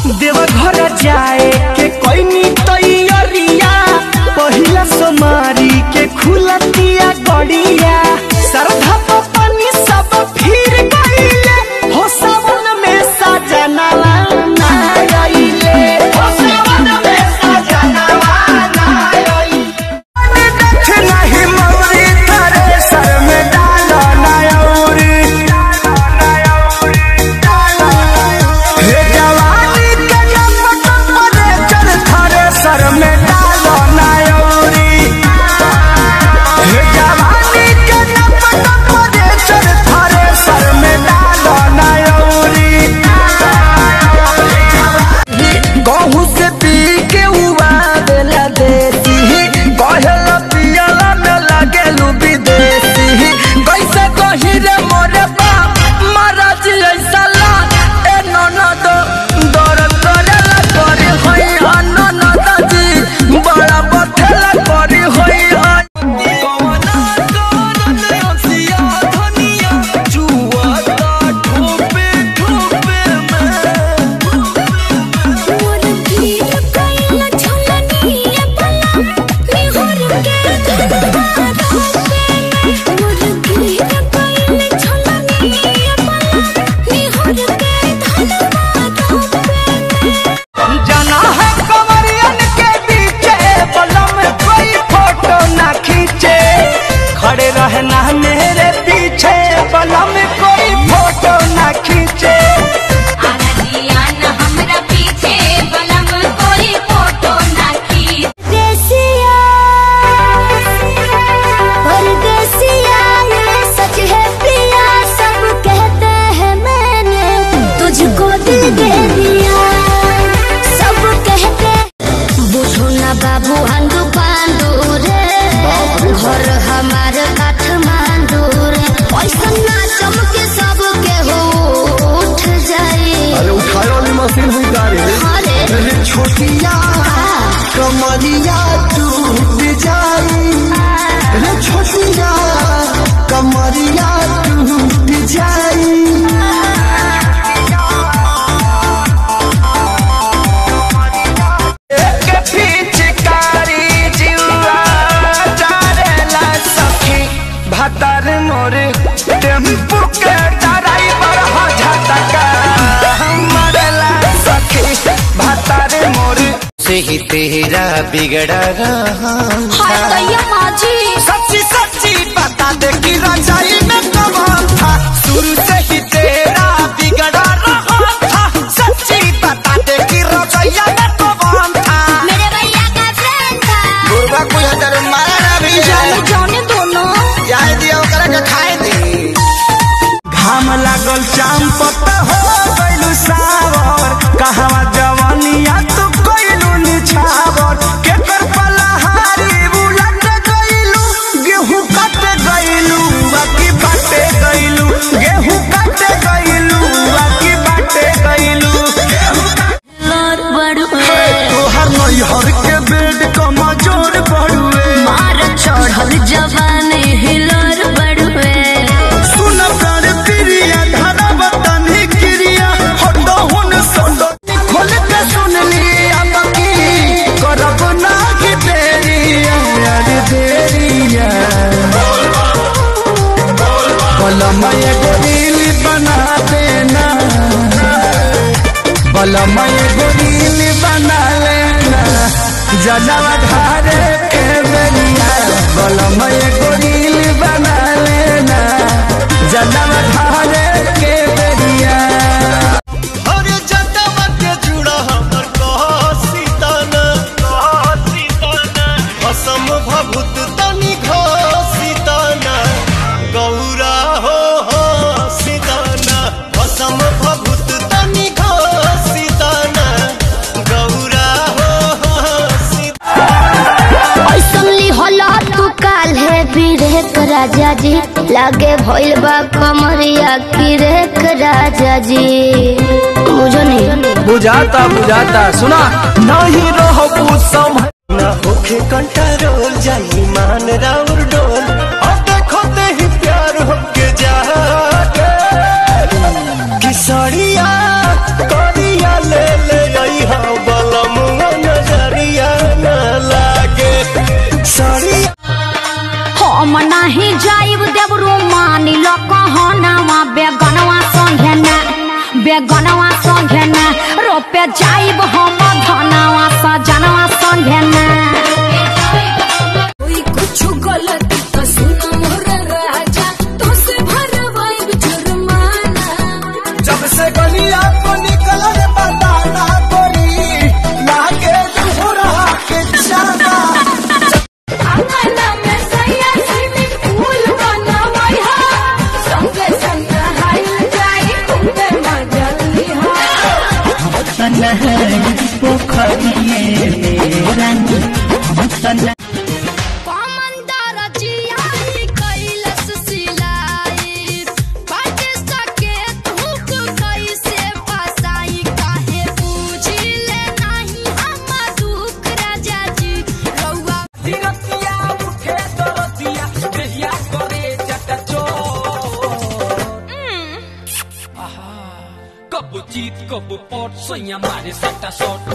देवघर जाए के कोई तैयारिया पहिला सोमारी के खुलतिया गड़िया श्रद्धा तो पानी सब फिर गईले हो सावन में सजनवा ना आइले हो सावन में सजनवा ना आइले देख नहीं मौरी थारे सर में डालो नयौरी हे जवानी के नमक परे चल थारे सर में डालो नयौरी हे जवानी के नमक परे चल थारे सर में डालो नयौरी गहू से पी के उबा देला देसी कहला पियला में लागेलू विदेशी कैसे कही रे मोरे बाप महाराज ऐसा ला ए ननद दर करेला करी होई अननद जी बड़ा बथेला करी होई कवना करन हसिया धनिया जुआ ता ठोपे ठोपे में मोर पीर कैला झोलनी पला निहर के धनवा रोपे मोर पीर कैला झोलनी पला निहर के धनवा रोपे जना है कमरियन के बीचे बलम कोई फोटो ना खींचे खड़े रहना मेरे पीछे बलम कोई फोटो ना खींचे आनंदियान हमरा पीछे बलम कोई फोटो ना खींच देसिया परदेसिया ये सच है प्रिया सब कहते हैं मैंने तुझको दिल दे दिया सब कहते बुझो ना बाबू हंदू पांडू रे घर हमारे काठमांडू रे पैसा ना चमके सब के हो उठ जाए अरे उठाए वाली मशीन हुई गाड़ी अरे अरे छोटिया कमरिया टूट जाई अरे छोटिया कमरिया टूट जाई के पिचकारी जिउआ चारेला सखी भतर मोर टेम्पू के ड्राइवर हो झटका मरला सखी भतर मोर से ही तेरा बिगड़ा रहा हाय दैया माजी सच्ची सच्ची बता दे कि रजाई में कौन था शुरू से ही तेरा बिगड़ा रहा था सच्ची बता दे कि रजाइया में कौन था मेरे भैया का फ्रेंड था दुर्गा कोई हजार मारा ना भी जाने जाने दोनों जाए दिया ओकरा के खाए दे घाम लागल चाम पत हो गइलू सावर कहवा जवानिया तू कइलू निछावर केकर पलहारी बुलट गइलू गेहूं कट गइलू बाकी बाटे गइलू गेहूं कट गइलू बाकी बाटे गइलू लर बड़ुए तोहर नैहर के बेड कमजोर पड़ुए मार चढ़ल जवानी हिलर बड़ुए सुन प्यार प्रिया धरा बतनी क्रिया हटो हुन सटो खोल के सुन लिया बाकी करब ना कि तेरी यार तेरिया बलम एगो रील बना देना बलम एगो रील बना लेना जनवा धारे के बेलिया बलम एगो रील बना लेना जनवा धारे के बेलिया अरे जनवा के जुड़ा हमर कह सीताना कह सीताना असम भभूत तनी घसीताना गौरा हो हो सीताना असम भभूत तनी घसीताना गौरा हो हो सीताना ऐसन ली होला तू काल है बिरेक राजा जी लागे भइल बा कमरिया किरेक राजा जी मुझो नहीं बुझाता बुझाता सुना नहीं रहो कुछ समय ना होखे कंट्रोल जाई मान राउर डोल अब देखो ते ही प्यार होके जाके किसड़िया करिया ले ले बेगनवा संगे ना रोपे जाइब हम धनवा सजनवा संगे ना कोई कुछ गलत तो सुन मोर राजा तो से भरवाई जुर्माना जब से गलिया को निकलल बताना गोरी लागे दूरा के जाना आंगना में सैया स्विमिंग पूल बनावई हा संगे संग हाइल जाई खूबे मजा लिहा कमंदर जियाई कैलस सिलाई बाटे सके धूप कैसे फसाई काहे पूछिले नहीं हम दुख राजा जी रउआ दिरतिया उठे दरतिया देहिया करे चटचो कब जीत कब पट सैया मारे सट्टा शॉट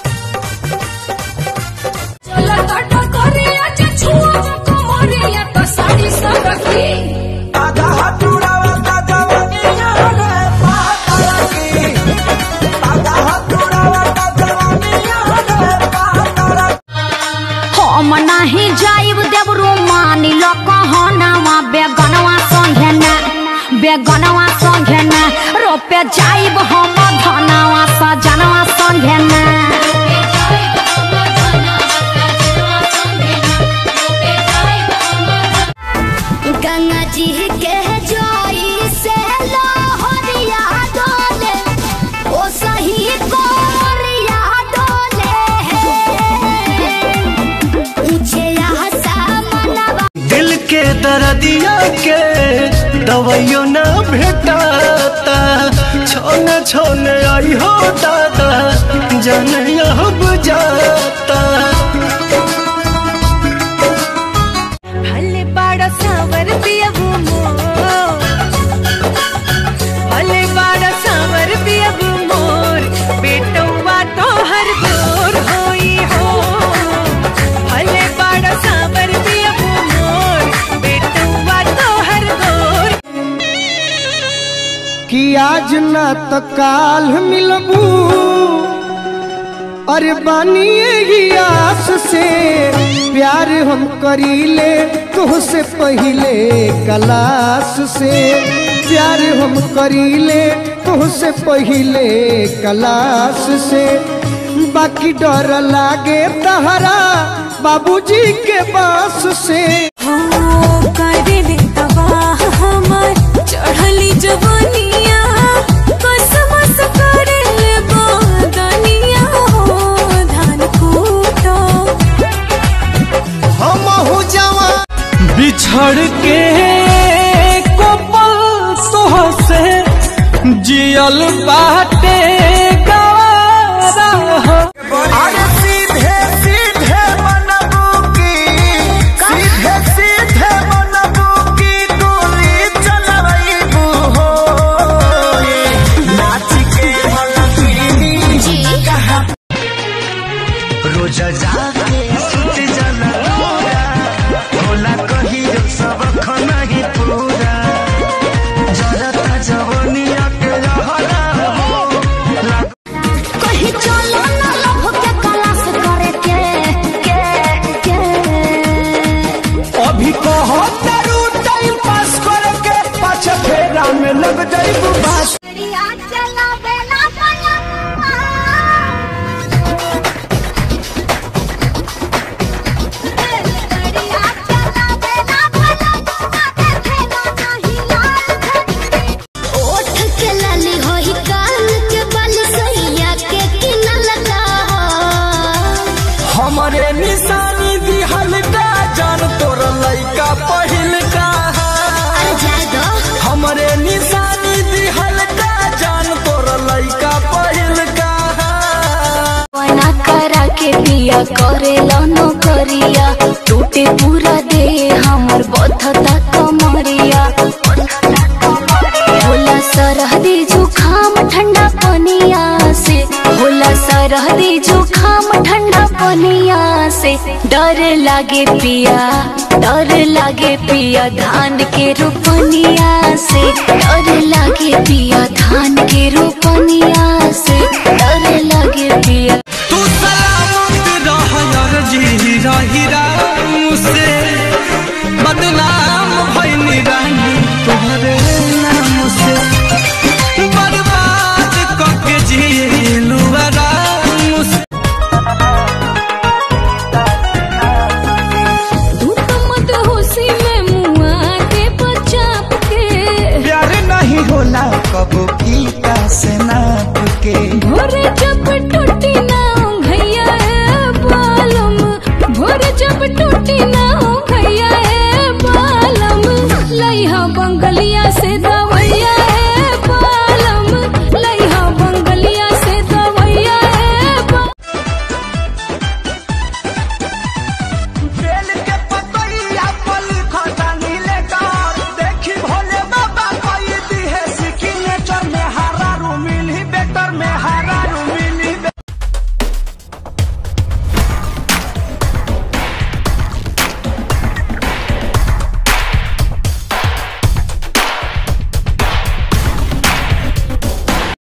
चला काटा करे आज छुआ कमरिया तो साड़ी सब की आधा हथुरावा दादा वनिया रे पाता की आधा हथुरावा दादा वनिया रे पाता हम नाही जाइब देवरू मानी लो कहनावा बेगनवा संगे ना बेगनवा संगे ना रोपे जाइब हम धनवा सजनवा संगे ना गंगा जी के जोई से लोहरिया डोले ओ सही कोरिया डोले ऊंचे आसमानवा दिल के दर्दिया के दवाइयो न भेटाता छोने छोने आई हो दादा जन अब जाता भले बाड़ा सावर पियबू मोर भले बाड़ा सावर पियबू मोर बेटौवा तो हर दूर होई हो भले बाड़ा सावर पियबू मोर बेटौवा तो हर दूर कि आज ना तो काल मिलबू अरे बानी यही आस से प्यार हम करीले तुहसे पहिले कलास से प्यार हम करीले तुहसे पहिले कलास से बाकी डर लागे तहरा बाबूजी के बास से करे दे तबाह हमर चढ़ली जवनिया कसमस करे ले बदनिया हो धान कूटो हम हो जावा बिछड़ के कोपल तोह से जियल बाटे गवारा अरे सीधे सीधे मनबू की सीधे सीधे मनबू की गोली चलबू हो नाच के मलकिनी जी रोज जाके सुत जाला पूरा होला कहियो सब खाना ही पूरा जरता जवनिया के रहला हो कहीं चलो ना लभ के कलास करे के के के अभी कहो तारू टाइम पास करके पाछे फेरा में लग जाइबू बास बढ़िया चला बेला बला बढ़िया चला बेला बला खेलो नहीं लाल ओठ के लाली होई कान के बल सैया के किनल का हमरे निशानी दिहल का जान तोर लइका पहिल का अरे जाए दो हमरे निशानी दिहल का जान तोर लइका पहिल का बना करा के पिया करे लो करिया टूटे पूरा दे हमर बथता कमरिया होला सरहदी जुखाम ठंडा पनिया से होला सरहदी जुखाम ठंडा पनिया से डर लागे पिया डर लागे पिया धान के रोपनिया से डर लागे पिया धान के रोपनिया से